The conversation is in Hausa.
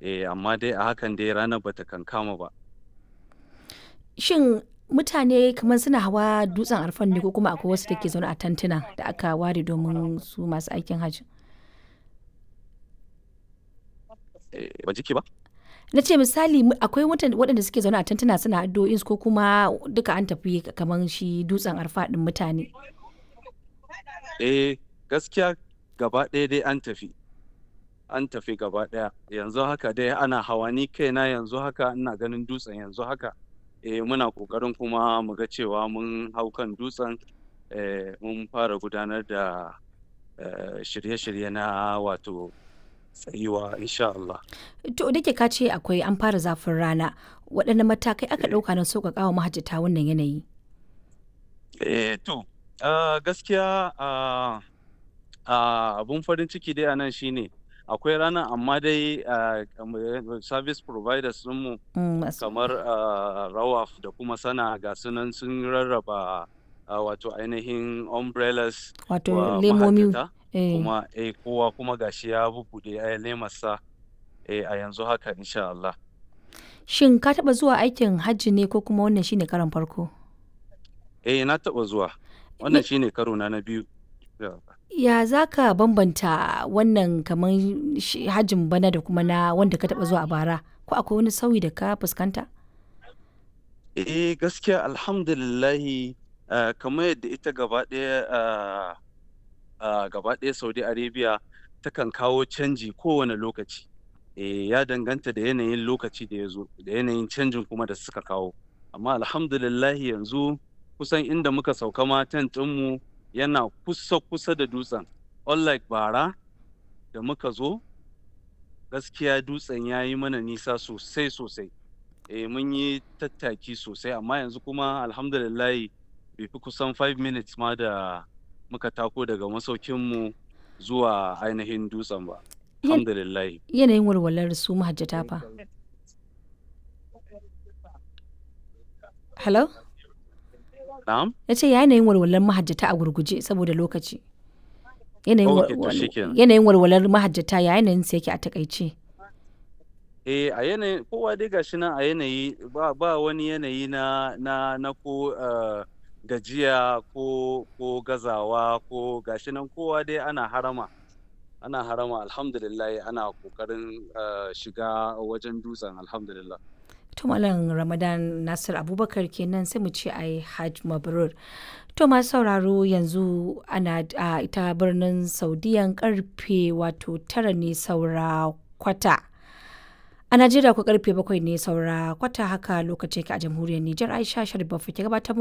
eh amma dai a hakan dai ranar bata kankama ba Shin mutane kamar suna hawa dutsen arfan ne ko kuma akwai wasu da ke zaune a tantuna da aka ware domin su masu aikin hajji? eh, ban jiki ba Na ce misali mu- akwai mutan- waɗanda suke zaune a tantuna suna addu'o'insu ko kuma duka an tafi kamar shi dutsen arfa ɗin mutane. eh gaskiya gaba ɗaya dai an tafi an tafi gaba ɗaya yanzu haka dai ana hawa ni kaina yanzu haka ina ganin dutsen yanzu haka eh muna ƙoƙarin kuma mu ga cewa mun hau kan dutsen eh mun fara gudanar da eh, shirye-shirye na wato tsayuwa insha Allah To da ke ka ce akwai an fara zafin rana waɗanne matakai aka ɗauka na sauƙaƙa wa mahajjata wannan yanayi? Eh, to, ah, gaskiya ah, ah, abun farin ciki dai a nan shine akwai ranar amma dai ah, kamar service providers mu Mm, masu- kamar ah, Rawaf da kuma Sana ga sunan sun rarraba ah, wato ainihin umbrellas Wato wa lemomi. mahajjata eh. kuma eh, kowa kuma gashi ya bubbuɗe eh, lemarsa eh, a yanzu haka insha Allah. Shin ka taɓa zuwa aikin hajji ne ko kuma wannan shine karon farko? Eh, na taɓa zuwa. Wannan shine karo na na biyu. Yeah. Ya za ka bambanta wannan kamar shi- hajjin bana da kuma na wanda ka taɓa zuwa a bara? Ko akwai wani sauyi da ka fuskanta? Eh gaskiya alhamdulillahi ah, kamar yadda ita gaba ɗaya ah, ah, gaba ɗaya Saudi Arabia takan kawo canji kowane lokaci. Eh ya danganta da yanayin lokaci da ya zo da yanayin canjin kuma da suka kawo. Amma alhamdulillahi yanzu kusan inda muka sauka ma tent ɗinmu yana kusa kusa da dutsen. Unlike bara da muka zo gaskiya dutsen ya yi mana nisa sosai sosai. eh mun yi tattaki sosai amma yanzu kuma alhamdulillahi bai fi kusan 5 minutes ma da muka tako daga masaukinmu zuwa ainihin dutsen ba Yan- alhamdulillahi Yanayin walwalar su mahajjata fa. Hello? na'am Ya ce yanayin walwalar mahajjata a gurguje saboda lokaci. Yanayin Ok, wal- to wal- shikenan. yanayin walwalar mahajjata ya yanayin sa yake a takaice. eh a yanayin kowa dai gashi nan a yanayi ba, ba wani yanayi na na na ko eh, gajiya ko ko gazawa ko gashi nan kowa dai ana harama ana harama alhamdulillah ana kokarin eh, shiga wajen dutsen alhamdulillah To Malam Ramadan Nasir Abubakar kenan sai mu ce ai Hajj Mabrur. To masu sauraro yanzu ana a ita birnin Saudiyan karfe wato tara ne saura kwata. A Najeriya ku karfe bakwai ne saura kwata haka lokaci ka a jamhuriyar Nijar Aisha Sharif ke gabatar